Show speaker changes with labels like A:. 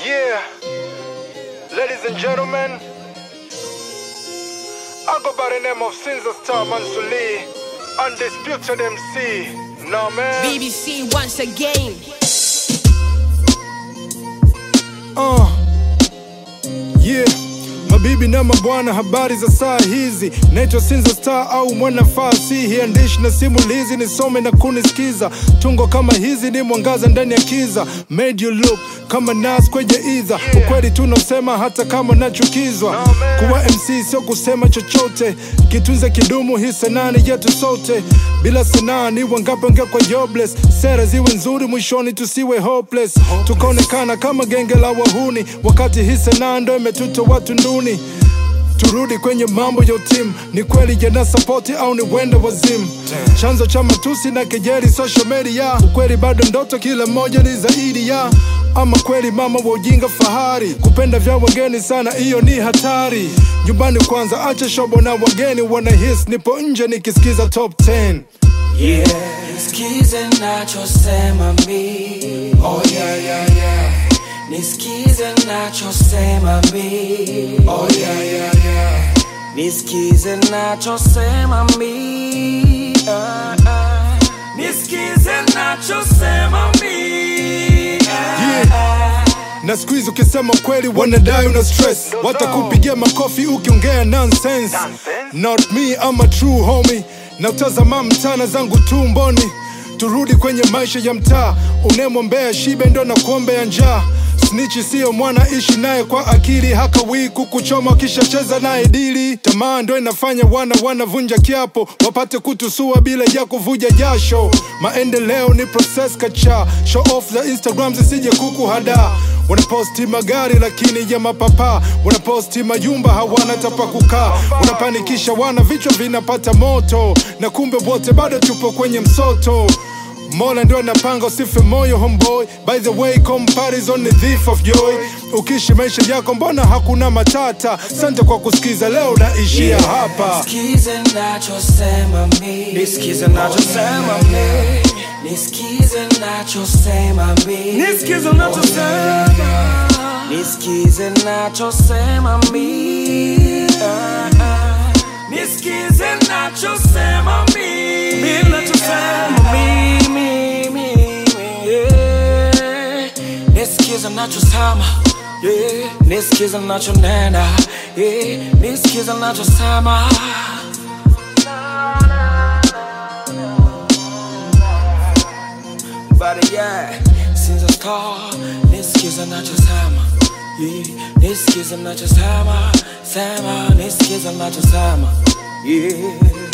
A: Yeah, ladies and gentlemen, I go by the name of Sinza Star Mansuli, undisputed MC. No man.
B: BBC once again.
A: Uh, yeah. Mabibi na mabwana, habari za saa hizi. Naitwa Sinza Star au mwana fasihi, andishi na simulizi, nisome na kunisikiza. Tungo kama hizi ni mwangaza ndani ya kiza, made you look kama nas kwenye idha. Ukweli tunaosema hata kama nachukizwa. Kuwa MC sio kusema chochote, kitunze kidumu, hii sanaa ni yetu sote. Bila sanaa ni wangapi wangekuwa jobless? Sera ziwe nzuri, mwishoni tusiwe hopeless, tukaonekana kama genge la wahuni, wakati hii sanaa ndo imetuta watu nduni. Turudi kwenye mambo ya utimu, ni kweli jana sapoti au ni wenda wazimu? Chanzo cha matusi na kejeli social media, ukweli bado ndoto, kila mmoja ni zaidi ya ama kweli mama wa ujinga fahari, kupenda vya wageni sana, hiyo ni hatari. Nyumbani kwanza, acha shobo na wageni wanahis, nipo nje nikisikiza top 10
C: Yeah, nisikize nachosema mi. Oh yeah, yeah, yeah. Nisikize nachosema mi. Oh yeah, yeah, yeah. Nisikize nachosema mi. Ah, ah. Nisikize nachosema mi. Ah, ah.
A: na siku hizi ukisema kweli wanadai una stress, watakupigia makofi ukiongea nonsense. Not me, I'm a true homie, na utazama mtana zangu tumboni. Turudi kwenye maisha ya mtaa, unemwombea shibe ndo na kuombea njaa. Snichi siyo mwana, ishi naye kwa akili, hakawii kukuchoma kisha cheza naye dili. Tamaa ndo inafanya wana wanavunja kiapo, wapate kutusua bila ya kuvuja jasho. Maendeleo ni process kacha, show off za Instagram zisije kukuhada. Wanaposti magari lakini ya mapapa, wanaposti majumba hawana tapa kukaa, wanapanikisha wana, vichwa vinapata moto, na kumbe wote bado tupo kwenye msoto. Mola ndio anapanga usife moyo homeboy. By the way, comparison ni thief of joy. Ukishi maisha yako mbona hakuna matata? Sante kwa kusikiza, leo naishia hapa.
C: Nisikize nachosema mi. Nisikize nachosema mi. Nisikize nachosema mi. Nisikize nachosema. Nisikize nachosema mi. Ah, ah. Nisikize nachosema mi. Mi nachosema mi, mi, mi, mi, yeah. Nisikize nachosema yeah. Nisikize nachonena yeah. Nisikize nachosema But yeah, since I start Nisikize nachosema yeah. Nisikize nachosema Sema, nisikize nachosema yeah.